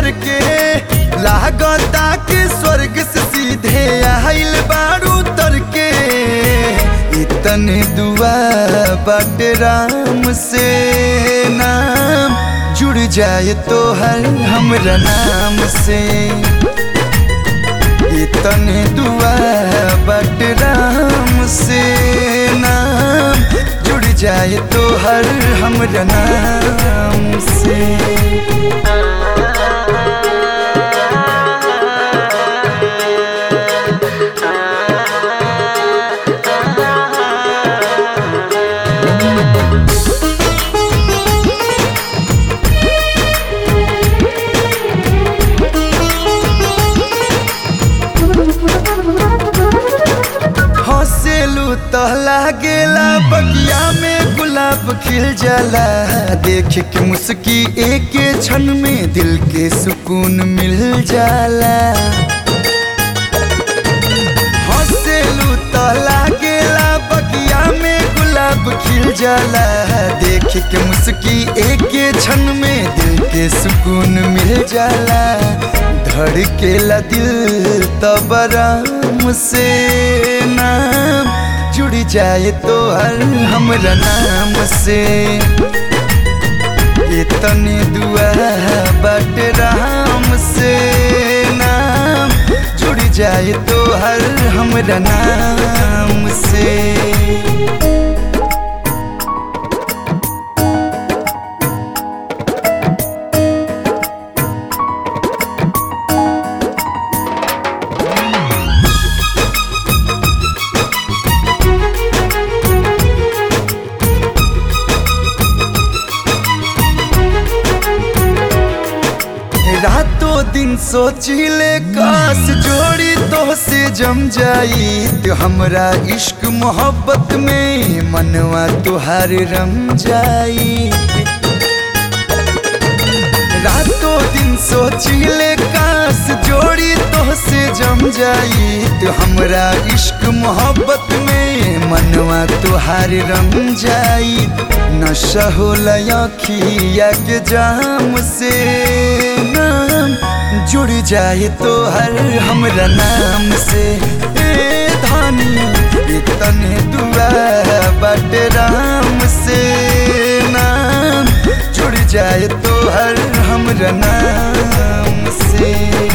भर के लागता कि स्वर्ग से सीधे आइल बारू तर के इतने दुआ बाटे राम से नाम जुड़ जाए तो हर हमरा नाम से इतने दुआ बट राम से नाम जुड़ जाए तो हर हमरा नाम से हंसेलू तो लागेला बगिया में गुलाब खिल जाला देख के मुस्की एक क्षण में दिल के सुकून मिल जाला हंसेलू तो लागेला बगिया में गुलाब खिल जाला देख के मुस्की एक क्षण में दिल के सुकून मिल जाला धड़केला दिल तब राम से नाम जुड़ जाए तो हर हमरा नाम से इतने दुआ बट राम से नाम जुड़ जाए तो हर हमरा नाम से रातों दिन सोचिले काश जोड़ी तो से जम जाई तो हमरा इश्क मोहब्बत में मनवा तुहार रम जाई रातों दिन सोचिले काश जोड़ी तो से जम जाई तो हमरा इश्क मोहब्बत में मनवा तुहार रम जाई नशा होला अखिया के जाम से नाम जुड़ जाए तो हर हमरा नाम से ए धानी इतने दुआ बट राम से नाम जुड़ जाए तो हर हमरा नाम से